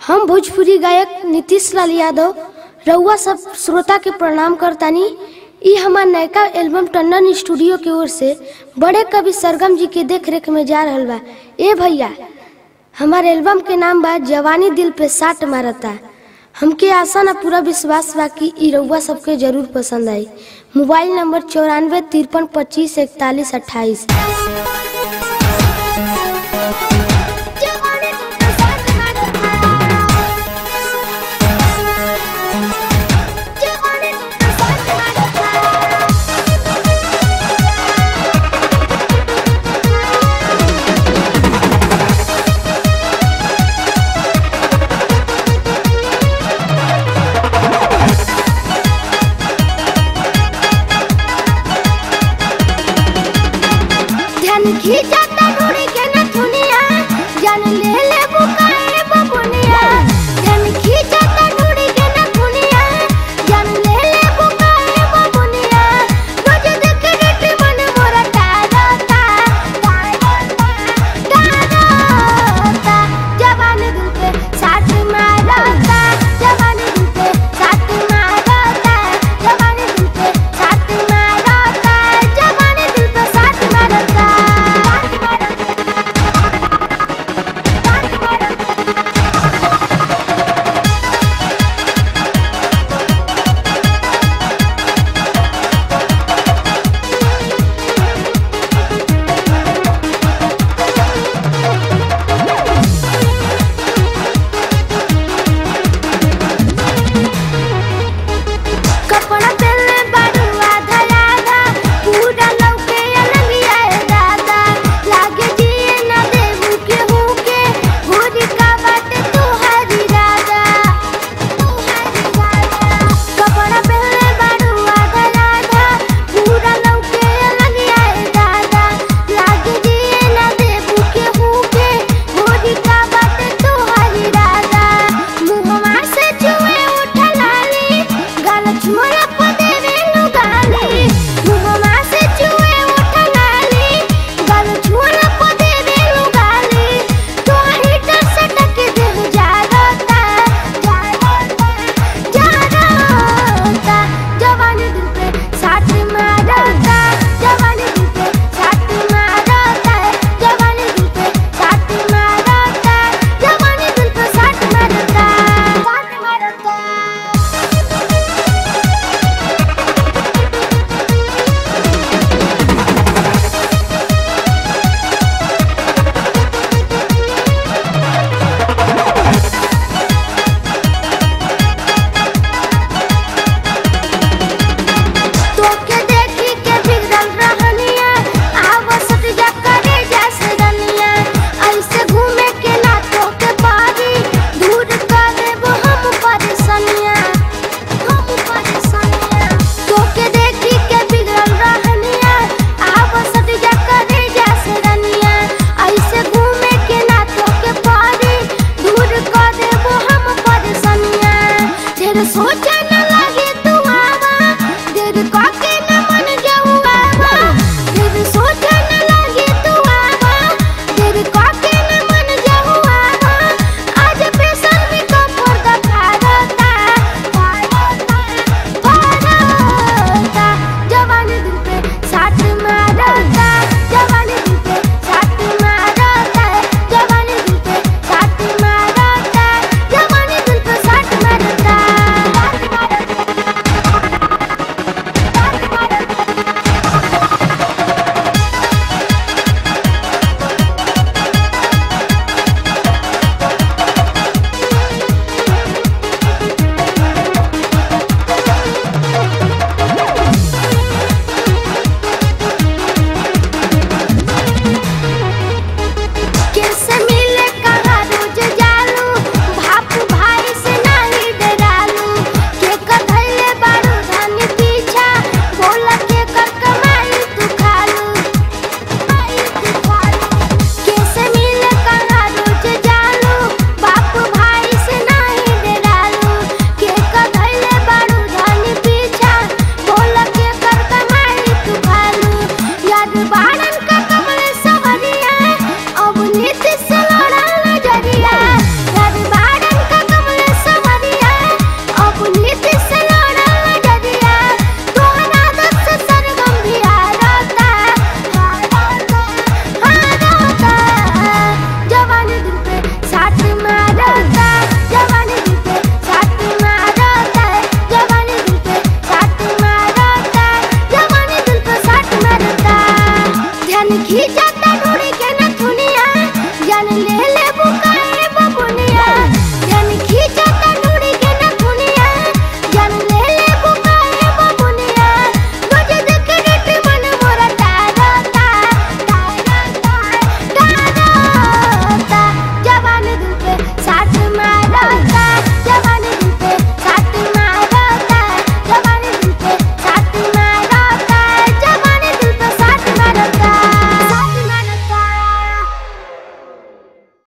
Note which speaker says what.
Speaker 1: हम भोजपुरी गायक नीतीश लाल यादव रउआ सब श्रोता के प्रणाम करतानी ई हमार नयका एल्बम टंडन स्टूडियो की ओर से बड़े कवि सरगम जी के देख रेख में जा रहल बा ए भैया हमार एल्बम के नाम बा जवानी दिल पे साट मारता हमके आशा ना पूरा विश्वास बा कि ई रउआ सबके जरूर पसंद आई मोबाइल नंबर चौरानवे तिरपन पच्चीस इकतालीस अट्ठाईस